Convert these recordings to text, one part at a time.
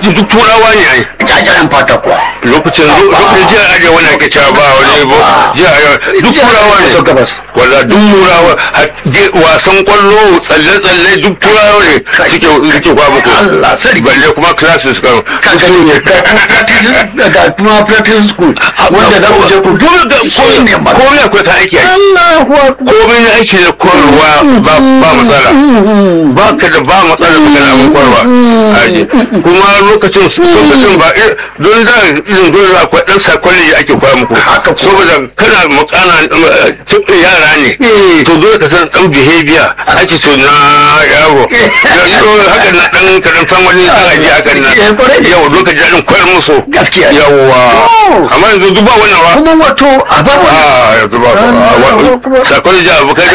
lokacin duk turawa ne ai jajayen fata kuwa lokacin lokacin jiya arewa ne ake cewa ba wani ba jiya arewa duk turawa ne so gabas wala duk turawa har- je- wasan kwallo tsalle-tsalle duk turawa ne suke suke kwa muku Allah sarki. balle kuma classes kan ka gani ne ga kuma practice ga kuma practice school wanda za ku je ku dole ga shi ne ma komai akwai ka aiki ai. Allahu akbar komai na aiki da koyarwa ba ba matsala ba ka da ba matsala ka da abin koyarwa aji kuma lokacin lokacin ba eh, don da irin dole akwai dan psychology ake koya muku Haka ko. saboda kana makana tun yara ne Eh. to dole ka san dan behavior attitude na yaro so haka na dan ka dan san wani san aji haka na Eh, kwarai. yau don ka ji daɗin koyar musu gaskiya yawwa Oh. amma yanzu duk ba wannan ba kuma wato a ba Ah, yanzu ba ba psychology abu kai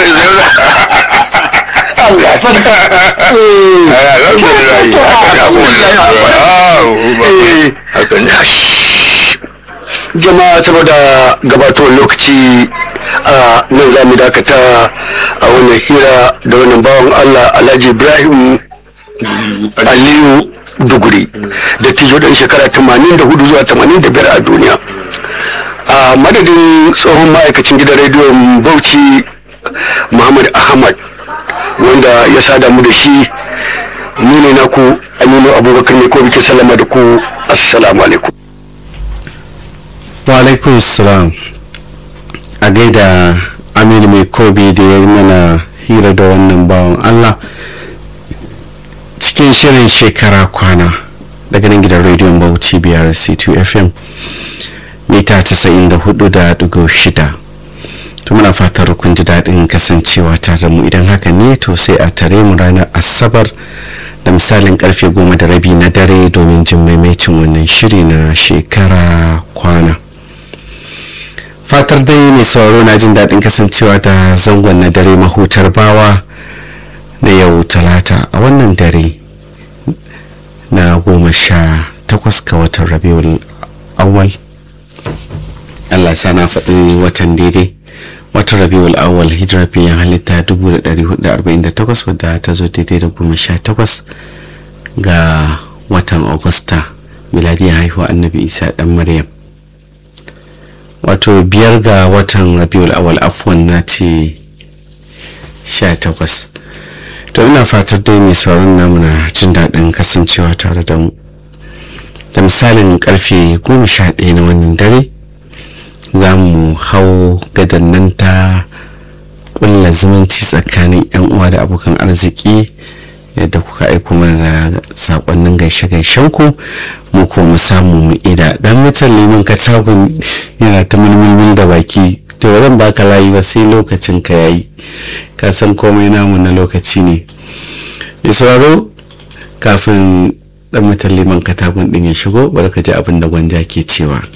Allah sarki jama'a saboda gabatowar lokaci a nan za mu dakata a wannan hira da wannan bawan Allah Alhaji Ibrahim Aliyu Duguri da tijo ɗan shekara 84 zuwa 85 a duniya a madadin tsohon ma'aikacin gidan rediyon Bauchi Muhammad Ahmad wanda ya sada mu da shi ni ne naku Aminu Abubakar ne ko bikin sallama da ku assalamu alaikum Walaikun salam a gaida aminu mai kobe da ya yi mana hira da wannan bawan Allah cikin shirin shekara kwana daga nan gidan rediyon bauchi biyar c2 fm mita 94.6 to muna fatar kun ji daɗin kasancewa tare da mu idan haka ne to sai a tare mu ranar asabar da misalin karfe goma da rabi na dare domin jin maimacin wannan shiri na shekara kwana fatar dai mai sauraro na jin daɗin kasancewa da zangon na dare mahutar bawa na yau talata a wannan dare na goma sha takwas ga watan rabiul awwal allah sa na faɗi watan daidai watan rabiul awwal hijirar biyan halitta 1448 wadda ta zo daidai da goma sha takwas ga watan agusta miladiyar haihuwa annabi isa dan maryam wato biyar ga watan rabiul awal afwan na ce sha takwas to ina fatar dai mai sauran namu na jin daɗin kasancewa tare da mu da misalin karfe goma sha ɗaya na wannan dare za mu hau gadan nan ta ƙulla zumunci tsakanin 'yan uwa da abokan arziki yadda kuka aiko mana da sakonnin gaishe-gaishen ku mu ko mu samu mu ida dan mutan liman katagun yana ta mulmulmul da baki to ba zan baka layi ba sai lokacin ka yayi ka san komai namu na lokaci ne mai sauraro kafin dan mutan liman katagun din ya shigo bari ka ji abin da gwanja ke cewa